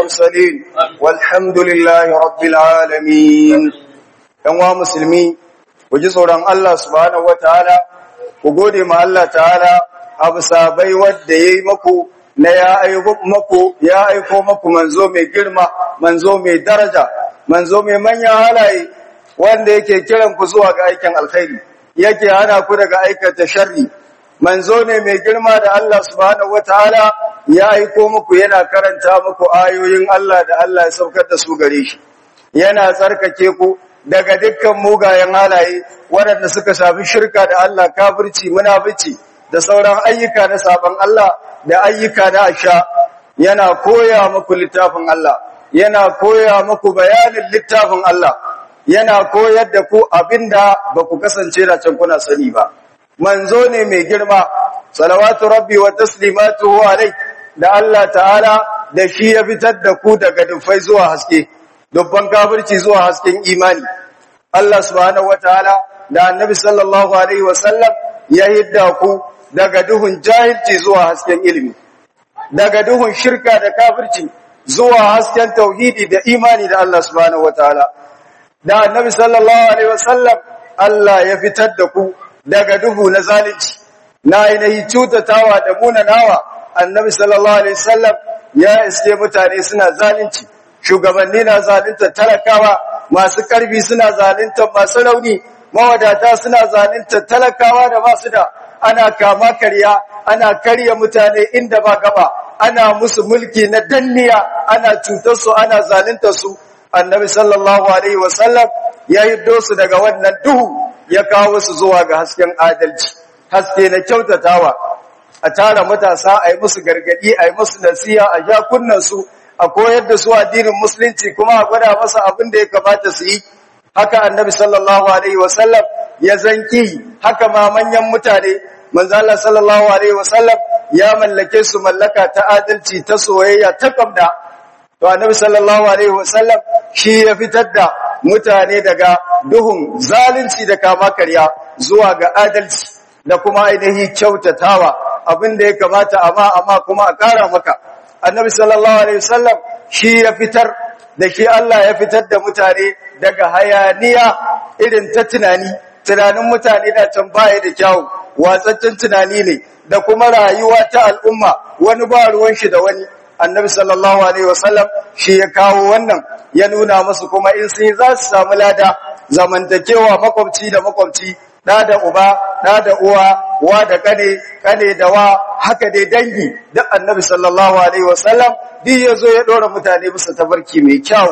المرسلين والحمد لله رب العالمين yanwa musulmi ku ji tsoron Allah subhanahu wataala ku gode ma Allah ta'ala abu sabai wadda yayi maku na ya aiko maku ya aiko maku manzo mai girma manzo mai daraja manzo mai manyan halaye wanda yake kiran ku zuwa ga aikin alkhairi yake hana ku daga aikata sharri manzo ne mai girma da Allah subhanahu wataala ya aiko muku yana karanta muku ayoyin Allah da Allah ya saukar da su gare shi yana tsarkake ku daga dukkan mugayen halaye waɗanda suka shafi shirka da Allah kafirci munafici da sauran ayyuka na saban Allah da ayyuka na asha yana koya muku littafin Allah yana koya muku bayanin littafin Allah yana koyar da ku abinda ba ku kasance da can kuna sani ba manzo ne mai girma salawatu rabbi wa taslimatuhu alai da Allah ta'ala da shi ya fitar da ku daga dufai zuwa haske dubban kafirci zuwa hasken imani Allah subhanahu wataala da annabi sallallahu alaihi wasallam ya hidda ku daga duhun jahilci zuwa hasken ilimi daga duhun shirka da kafirci zuwa hasken tauhidi da imani da Allah subhanahu wataala da annabi sallallahu alaihi wasallam Allah ya fitar da ku daga duhu na zalunci na ainihi cutatawa da munanawa annabi sallallahu alaihi wasallam ya iske mutane suna zalunci shugabanni na zalunta talakawa masu karfi suna zalunta masu rauni mawadata suna zalunta talakawa da masu da ana kama karya ana karya mutane inda ba gaba ana musu mulki na danniya ana cutar su ana zalunta su annabi sallallahu alaihi wasallam ya hiddo su daga wannan duhu ya kawo su zuwa ga hasken adalci haske na kyautatawa a tara matasa a yi musu gargadi a yi musu nasiha a ja kunnansu a koyar da su addinin musulunci kuma a gwada masa abin da ya kamata su yi haka annabi sallallahu alaihi wasallam ya zanki haka ma manyan mutane manzo Allah sallallahu alaihi wasallam ya mallake su mallaka ta adalci ta soyayya ta kamda to annabi sallallahu alaihi wasallam shi ya fitar da mutane daga duhun zalunci da kama karya zuwa ga adalci da kuma ainihi kyautatawa abin da ya kamata amma amma kuma a ƙara maka annabi sallallahu alaihi wasallam shi ya fitar da shi Allah ya fitar da mutane daga hayaniya irin ta tunani tunanin mutane da can baya da kyawu watsaccen tunani ne da kuma rayuwa ta al'umma wani ba ruwan shi da wani annabi sallallahu alaihi wasallam shi ya kawo wannan ya nuna musu kuma in sun za su samu lada zamantakewa makwabci da makwabci da da uba da da uwa wa da kane kane da wa haka dai dangi duk annabi sallallahu alaihi wasallam duk yazo ya dora mutane bisa tabarki mai kyau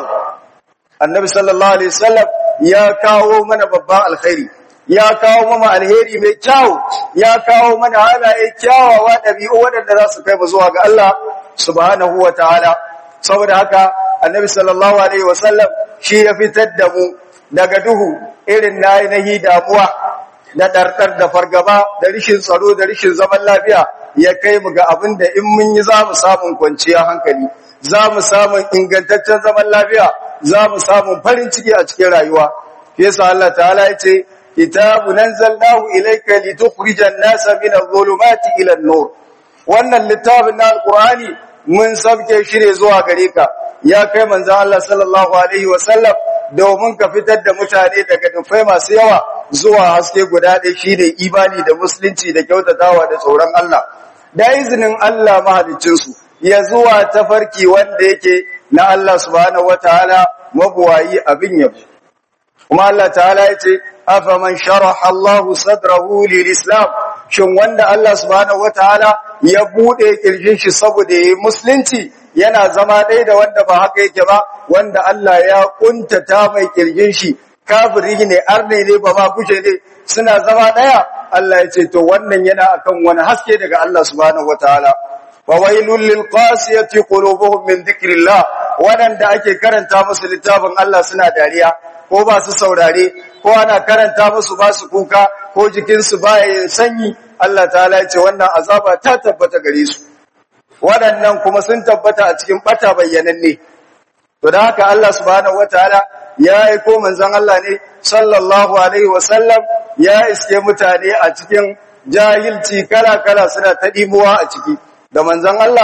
annabi sallallahu alaihi wasallam ya kawo mana babban alkhairi ya kawo mana alheri mai kyau ya kawo mana halaye kyawawa dabi'u waɗanda za su kai mu zuwa ga Allah subhanahu wataala saboda haka annabi sallallahu alaihi wasallam shi ya fitar da mu daga duhu irin na ainihi damuwa na ɗarɗar da fargaba da rishin tsaro da rishin zaman lafiya ya kai mu ga abin da in mun yi za mu samun kwanciyar hankali za mu samun ingantaccen zaman lafiya za mu samun farin ciki a cikin rayuwa yasa Allah ta'ala ya ce kitabu nanzalnahu ilayka litukhrijan nasa min adh-dhulumati ila an-nur wannan littafin na alqur'ani mun sabke shi ne zuwa gare ka ya kai manzo Allah sallallahu alaihi wa sallam domin ka fitar da mutane daga dufai masu yawa zuwa haske guda ɗaya shi ne imani da musulunci da kyautatawa da tsoron Allah da izinin Allah mahaliccinsu ya zuwa tafarki wanda yake na Allah subhanahu wataala mabuwayi abin yabo kuma Allah ta'ala ya ce afaman sharaha Allah sadrahu lil-islam shin wanda Allah subhanahu wataala ya bude kirjin shi saboda yayi musulunci yana zama ɗaya da wanda ba haka yake ba wanda Allah ya kuntata mai kirjin shi kafiri ne arne ne ba ma guje ne suna zama ɗaya Allah ya ce to wannan yana akan wani haske daga Allah subhanahu wataala wa wailul lil qasiyati qulubuhum min dhikrillah wadanda ake karanta musu littafin Allah suna dariya ko ba su saurare ko ana karanta musu ba su kuka ko jikinsu ba ya sanyi Allah ta'ala ya ce wannan azaba ta tabbata gare su waɗannan kuma sun tabbata a cikin bata bayyananne to da haka Allah subhanahu wataala ya aiko manzon Allah ne sallallahu alaihi wasallam ya iske mutane a cikin jahilci kala kala suna ta dimuwa a ciki da manzon Allah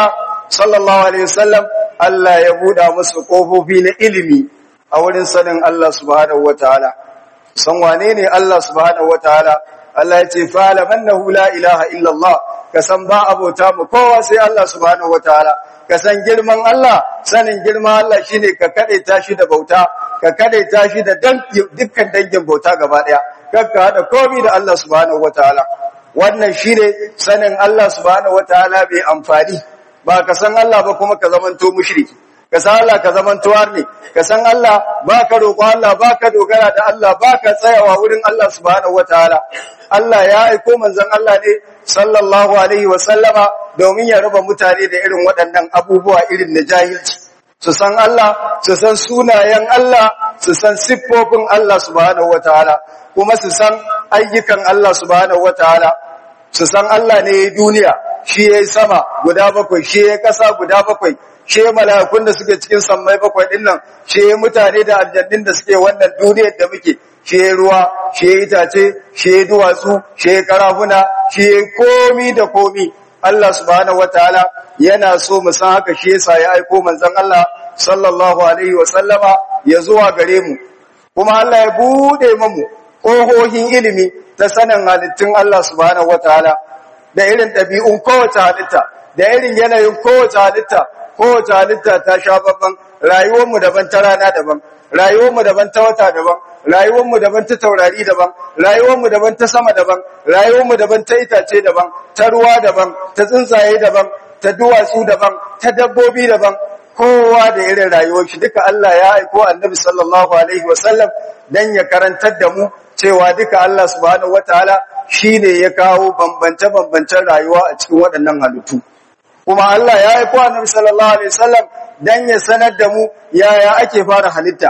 sallallahu alaihi wasallam Allah ya buɗa musu kofofi na ilimi a wurin sanin Allah subhanahu wataala san wane ne Allah subhanahu wataala Allah ya ce fa'ala mannahu la ilaha illa Allah ka san ba abota mu kowa sai Allah subhanahu wataala ka san girman Allah sanin girman Allah shine ka kade tashi da bauta ka kade tashi da dukkan dangin bauta gaba daya kakka hada komai da Allah subhanahu wataala wannan shine sanin Allah subhanahu wataala bai amfani ba ka san Allah ba kuma ka zamanto mushriki ka san Allah ka zamanto arni ka san Allah ba ka roƙo Allah ba ka dogara da Allah ba ka tsayawa wurin Allah subhanahu wataala Allah ya aiko manzon Allah ne sallallahu alaihi wa sallama domin ya raba mutane da irin waɗannan abubuwa irin na jahilci su san Allah su san sunayen Allah su san siffofin Allah subhanahu wataala kuma su san ayyukan Allah subhanahu wataala su san Allah ne ya duniya shi ya sama guda bakwai shi ya ƙasa guda bakwai shi ya mala'ikun da suke cikin sammai bakwai ɗin nan shi ya mutane da aljannin da suke wannan duniyar da muke shi ya ruwa shi ya itace shi ya duwatsu shi ya karafuna shi ya komi da komi Allah subhanahu wataala yana so mu san haka shi yasa ya aiko manzon Allah sallallahu alaihi wa sallama ya zuwa gare mu kuma Allah ya bude mu ƙohohin ilimi ta sanin halittun Allah subhanahu wataala da irin ɗabi'un kowace halitta da irin yanayin kowace halitta kowace halitta ta sha babban rayuwarmu daban ta rana daban rayuwarmu daban ta wata daban rayuwarmu daban ta taurari daban rayuwarmu daban ta sama daban rayuwarmu daban ta itace daban ta ruwa daban ta tsuntsaye daban ta duwatsu daban ta dabbobi daban kowa da irin rayuwar shi duka Allah ya aiko annabi sallallahu alaihi wasallam dan ya karantar da mu cewa duka Allah subhanahu wataala shine ya kawo bambance-bambancen rayuwa a cikin waɗannan halittu kuma Allah ya aiko annabi sallallahu alaihi wasallam dan ya sanar da mu yaya ake fara halitta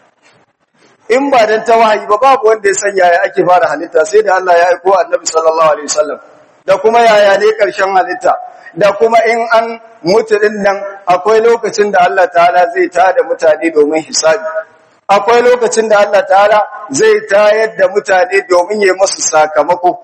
in ba dan ta wahayi ba babu wanda ya san yaya ake fara halitta sai da Allah ya aiko annabi sallallahu alaihi wasallam da kuma yaya ne karshen halitta da kuma in an mutu din nan akwai lokacin da Allah ta'ala zai tada mutane domin hisabi akwai lokacin da Allah ta'ala zai tayar da mutane domin ya musu sakamako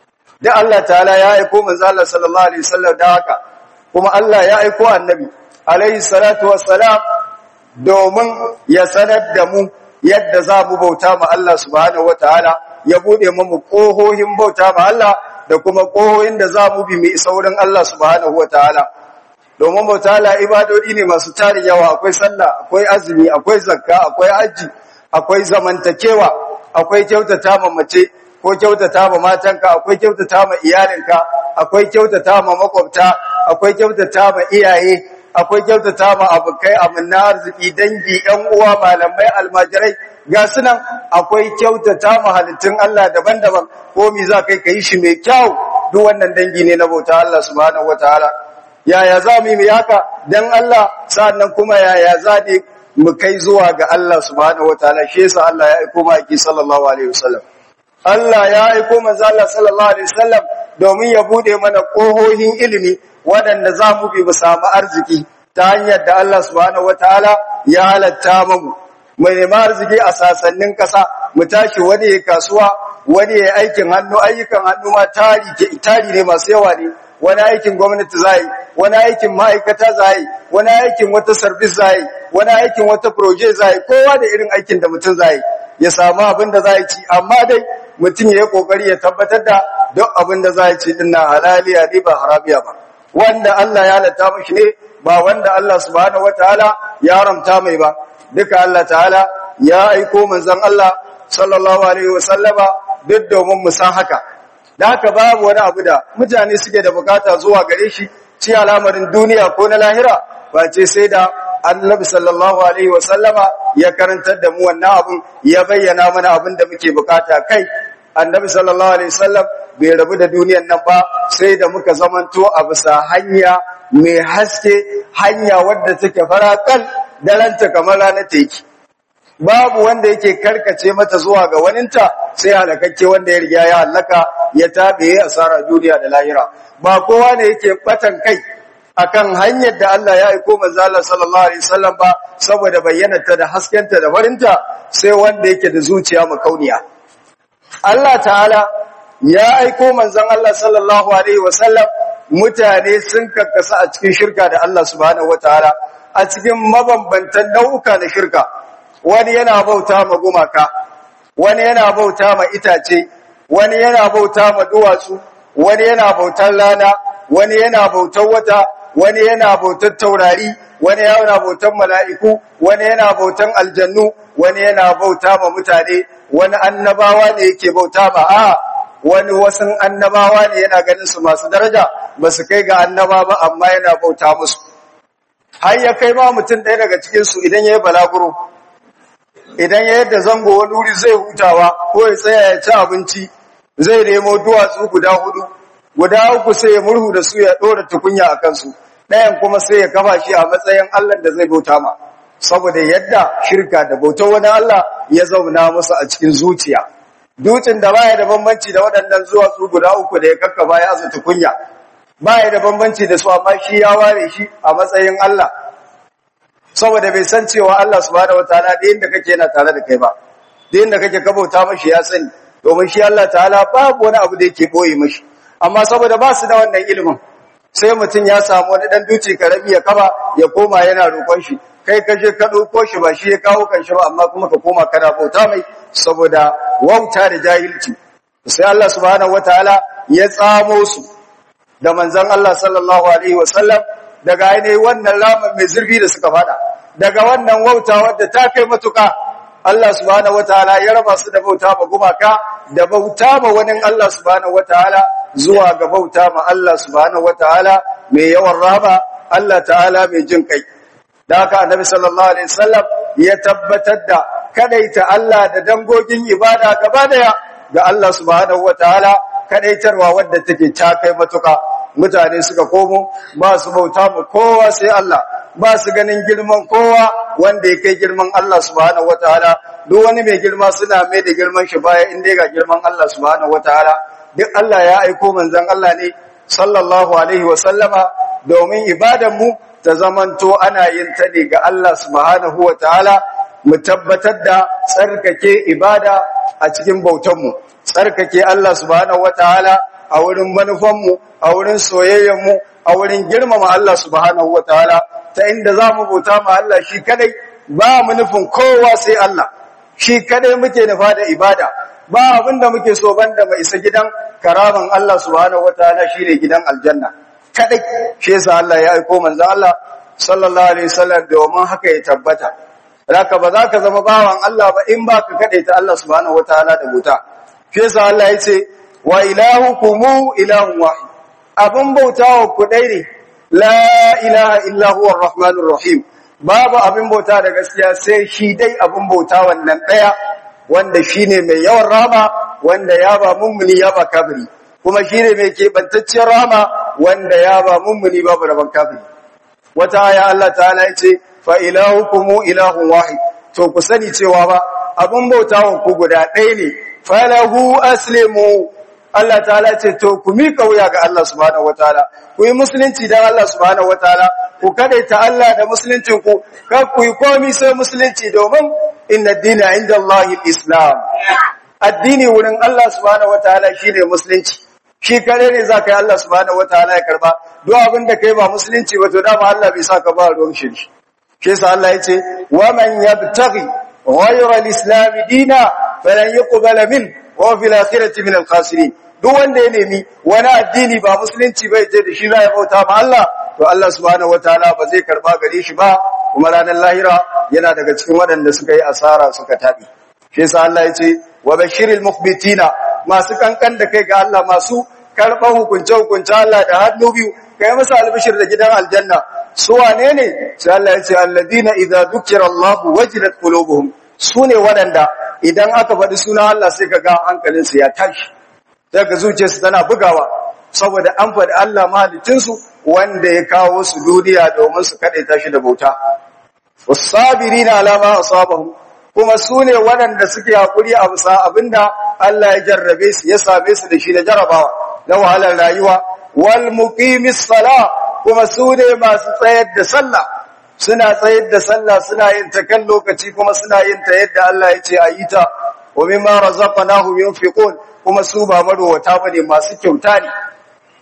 da Allah ta'ala ya aiko manzo Allah sallallahu alaihi wasallam da haka kuma Allah ya aiko annabi alaihi salatu wassalam domin ya sanar da mu yadda za mu bauta ma Allah subhanahu wataala ya bude mu kohohin bauta ma Allah da kuma kohohin da za mu bi mai saurin Allah subhanahu wataala domin bauta Allah ibadodi ne masu tarin yawa akwai sallah akwai azumi akwai zakka akwai haji akwai zamantakewa akwai kyautata ma mace ko kyautata ma matanka akwai kyautata ma iyalinka akwai kyautata ma makwabta akwai kyautata ma iyaye akwai kyautata ma abokai amanna arziki dangi ɗan uwa malamai almajirai ga sunan akwai kyautata ma halittun Allah daban-daban ko mi za kai kai shi mai kyau duk wannan dangi ne na bauta Allah subhanahu wataala yaya za mu yi haka dan Allah sannan kuma yaya za ne mu kai zuwa ga Allah subhanahu wataala shi yasa Allah ya aiko maki sallallahu alaihi wasallam Allah ya aiko manzo Allah sallallahu alaihi wasallam domin ya bude mana kohohin ilimi waɗanda za mu bi mu samu arziki ta hanyar da Allah subhanahu wataala ya halatta mu mu nemi arziki a sasannin ƙasa mu tashi wani ya kasuwa wani ya aikin hannu ayyukan hannu ma tari tari ne masu yawa ne wani aikin gwamnati za yi wani aikin ma'aikata za yi wani aikin wata sarbis za yi wani aikin wata proje za yi kowa da irin aikin da mutum za yi ya samu abin da za yi ci amma dai mutum ya yi kokari ya tabbatar da duk abin da za yi ci dinna halaliya ne ba harabiya ba wanda Allah ya halatta mashi ne ba wanda Allah subhanahu wataala ya haramta mai ba duka Allah ta'ala ya aiko manzon Allah sallallahu alaihi wasallama duk domin mu san haka da haka babu wani abu da mutane suke da bukata zuwa gare shi ci al'amarin duniya ko na lahira ba ce sai da annabi sallallahu alaihi wasallama ya karantar da mu wannan abun ya bayyana mana abin da muke bukata kai annabi sallallahu alaihi wasallam bai rabu da duniyan nan ba sai da muka zamanto a bisa hanya mai haske hanya wadda take farakal daranta kamar ranar teki babu wanda yake karkace mata zuwa ga waninta sai halakakke wanda ya riga ya halaka ya tabe ya asara duniya da lahira ba kowa ne yake batan kai akan hanyar da Allah ya aiko manzo Allah sallallahu alaihi wasallam ba saboda bayyanata da haskenta da farinta sai wanda yake da zuciya makauniya Allah ta'ala ya aiko manzon Allah sallallahu alaihi wasallam mutane sun kakkasa a cikin shirka da Allah subhanahu wataala a cikin mabambantan nau'uka na shirka wani yana bauta ma gumaka wani yana bauta ma itace wani yana bauta ma duwatsu wani yana bautar rana wani yana bautar wata wani yana bautar taurari wani yana bautar mala'iku wani yana bautar aljannu wani yana bauta ma mutane wani annabawa ne yake bauta ma a wani wasu annabawa ne yana ganin su masu daraja ba su kai ga annaba ba amma yana bauta musu har ya kai ma mutum ɗaya daga cikinsu idan ya yi balaguro idan ya yadda zango wani wuri zai hutawa ko ya tsaya ya ci abinci zai nemo duwatsu guda hudu guda uku sai ya murhu da su ya ɗora tukunya a kansu ɗayan kuma sai ya kafa shi a matsayin Allah da zai bauta ma saboda yadda shirka da bautar wani Allah ya zauna musu a cikin zuciya dutsen da baya da bambanci da waɗannan zuwa su guda uku da ya kakkaba ya aza tukunya baya da bambanci da su amma shi ya ware shi a matsayin Allah saboda bai san cewa Allah subhanahu wataala da inda kake yana tare da kai ba da inda kake kabauta mashi ya sani domin shi Allah ta'ala babu wani abu da yake boye mashi amma saboda ba su da wannan ilimin sai mutum ya samu wani dan duci karami ya kaba ya koma yana roƙon shi kai ka je ka ɗauko shi ba shi ya kawo kanshi ba amma kuma ka koma kana bauta mai saboda wauta da jahilci sai Allah subhanahu wataala ya tsamo su da manzon Allah sallallahu alaihi wasallam daga ainihin wannan laman mai zurfi da suka fada daga wannan wauta wadda ta kai matuka Allah subhanahu wataala ya raba su da bauta ma gumaka da bauta ma wani Allah subhanahu wataala zuwa ga bauta ma Allah subhanahu wataala mai yawan rahama Allah ta'ala mai jin kai da haka annabi sallallahu alaihi wasallam ya tabbatar da kadaita Allah da dangogin ibada gaba daya ga Allah subhanahu wataala kadaitarwa wadda take ta kai matuka mutane suka komo ba su bauta mu kowa sai Allah ba su ganin girman kowa wanda ya kai girman Allah subhanahu wataala duk wani mai girma suna mai da girman shi baya inda ga girman Allah subhanahu wataala duk Allah ya aiko manzon Allah ne sallallahu alaihi wa sallama domin ibadan mu ta zamanto ana yin ta ne ga Allah subhanahu wataala mu tabbatar da tsarkake ibada a cikin bautanmu tsarkake Allah subhanahu wataala a wurin manufanmu a wurin soyayyenmu a wurin girmama Allah subhanahu wataala ta inda za mu bauta ma Allah shi kadai ba mu nufin kowa sai Allah shi kadai muke nufa da ibada ba abinda muke so banda mai isa gidan karaman Allah subhanahu wataala shine gidan aljanna kadai shi yasa Allah ya aiko manzo Allah sallallahu alaihi wasallam domin haka ya tabbata Raka ba za ka zama bawan Allah ba in ba ka kaɗe ta Allah subhanahu wa ta'ala da buta. Fi yasa Allah ya ce, wa ilahukumu ilahun wahi, abin bauta wa ku ɗai ne, la ilaha illahu rahmanur rahim, babu abin bauta da gaskiya sai shi dai abin bauta wannan ɗaya, wanda shi ne mai yawan rama, wanda ya ba mummuni ya ba kafiri, kuma shi ne mai keɓantacciyar rama, wanda ya ba mummuni babu rabon kafiri. Wata aya Allah ta'ala ya ce, fa ilahukumu ilahun wahid to ku sani cewa ba abun bautawan ku guda ɗaya ne falahu aslimu Allah ta'ala ce to ku mika wuya ga Allah subhanahu wataala ku yi musulunci dan Allah subhanahu wataala ku kadaita Allah da musuluncin ku kar ku yi komai sai musulunci domin inna dina inda Allahi islam addini wurin Allah subhanahu wataala shine musulunci shi kare ne za ka yi Allah subhanahu wataala ya karba duk abin da kai ba musulunci ba to dama Allah bai sa ka ba ruwan shi shi yasa Allah yace wa man yabtaghi ghayra al-islam dina falan yuqbala min wa fil akhirati min al-khasirin duk wanda ya nemi wani addini ba musulunci bai je da shi za ya bauta ma Allah to Allah subhanahu wataala ba zai karba gare shi ba kuma ranar lahira yana daga cikin waɗanda suka yi asara suka tabi shi yasa Allah yace wa bashiril mukhbitina masu kankan da kai ga Allah masu karban hukunce hukunce Allah da hannu biyu kai masa albishir da gidan aljanna su wane ne sai Allah ya ce alladina idza dhukira Allah wajilat qulubuhum sune wadanda idan aka faɗi sunan Allah sai kaga hankalin su ya tashi daga zuciyarsu tana bugawa saboda an faɗi Allah mahalicin su wanda ya kawo su duniya domin su kade tashi da bauta wasabirina ala ma asabahum kuma sune wadanda suke hakuri a bisa abinda Allah ya jarrabe su ya same su da shi da jarabawa na wahalar rayuwa wal muqimis salah kuma su ne masu tsayar da sallah suna tsayar da sallah suna yin ta kan lokaci kuma suna yin ta yadda Allah ya ce a yi ta wa mimma razaqnahum yunfiqun kuma su ba marowata bane masu kyauta ne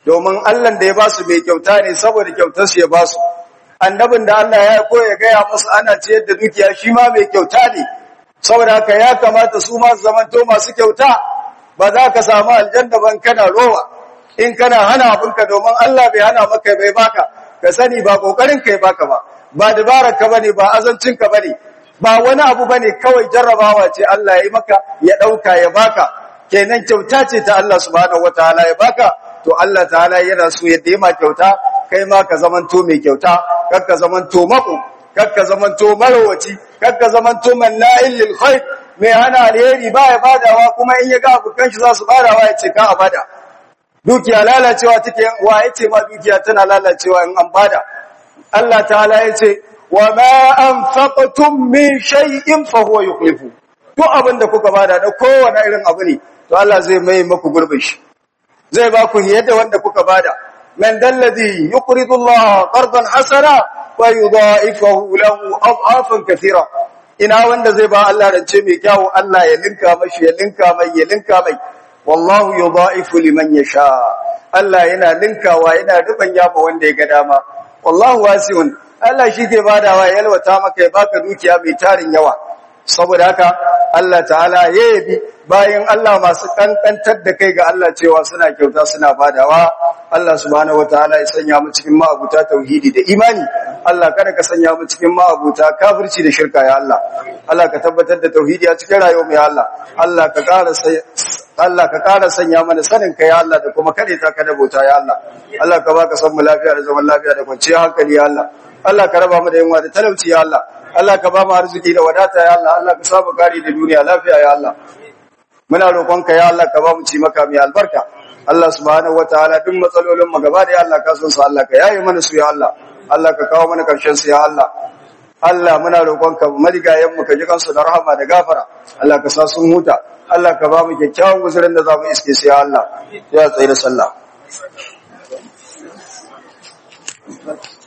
domin Allah da ya ba su mai kyauta ne saboda kyautar su ya ba su annabin da Allah ya ko ya gaya musu ana ciyar da dukiya shi ma mai kyauta ne saboda haka ya kamata su ma su zamanto masu kyauta ba za ka samu aljanna ban kana rowa in kana hana abinka domin Allah bai hana maka bai baka ka sani ba kokarin kai baka ba ba dabarar ka bane ba azancin ka bane ba wani abu bane kawai jarrabawa ce Allah ya yi maka ya dauka ya baka kenan kyauta ce ta Allah subhanahu wataala ya baka to Allah ta'ala yana so ya ma kyauta kai ma ka zamanto mai kyauta kar ka zamanto mako kar ka zamanto marwaci kar ka zamanto manna'il lil khair mai hana alheri ba ya badawa kuma in ya ga abokan shi za su badawa ya ce ka a bada dukiya lalacewa take wa yace ma dukiya tana lalacewa in an bada Allah ta'ala yace wa ma anfaqtum min shay'in fa huwa yukhlifu duk abin da kuka bada da kowane irin abu ne to Allah zai mai maku gurbin shi zai ba ku yadda wanda kuka bada man dalladhi yuqridu Allah qardan hasana wa yudha'ifahu lahu ad'afan kathira ina wanda zai ba Allah rance mai kyau Allah ya linka mashi ya linka mai ya linka mai wallahu yudha'ifu liman yasha Allah yana linkawa yana ruban yaba wanda ya ga dama wallahu wasi'un Allah shi ke badawa ya yalwata maka ya baka dukiya mai tarin yawa saboda haka Allah ta'ala ya yabi bayan Allah masu kankantar da kai ga Allah cewa suna kyauta suna badawa Allah subhanahu wataala ya sanya mu cikin ma'abuta tauhidi da imani Allah kada ka sanya mu cikin ma'abuta kafirci da shirka ya Allah Allah ka tabbatar da tauhidi a cikin rayuwar mu ya Allah Allah ka ƙara Allah ka ƙara sanya mana sanin ka ya Allah da kuma kade ta ka da bauta ya Allah Allah ka baka san mu lafiya da zaman lafiya da kwanciyar hankali ya Allah Allah ka raba mu da yunwa da talauci ya Allah Allah ka ba mu arziki da wadata ya Allah Allah ka saba gari da duniya lafiya ya Allah muna roƙonka ya Allah ka ba mu ci maka mai albarka Allah subhanahu wataala duk matsalolin mu gaba da ya Allah ka san su Allah ka yaye mana su ya Allah Allah ka kawo mana karshen su ya Allah Allah muna roƙonka marigayen mu ka ji kansu da rahama da gafara Allah ka sa sun huta Allah ka ba mu kyakkyawan guzurin da za mu iske su ya Allah ya tsaye da sallah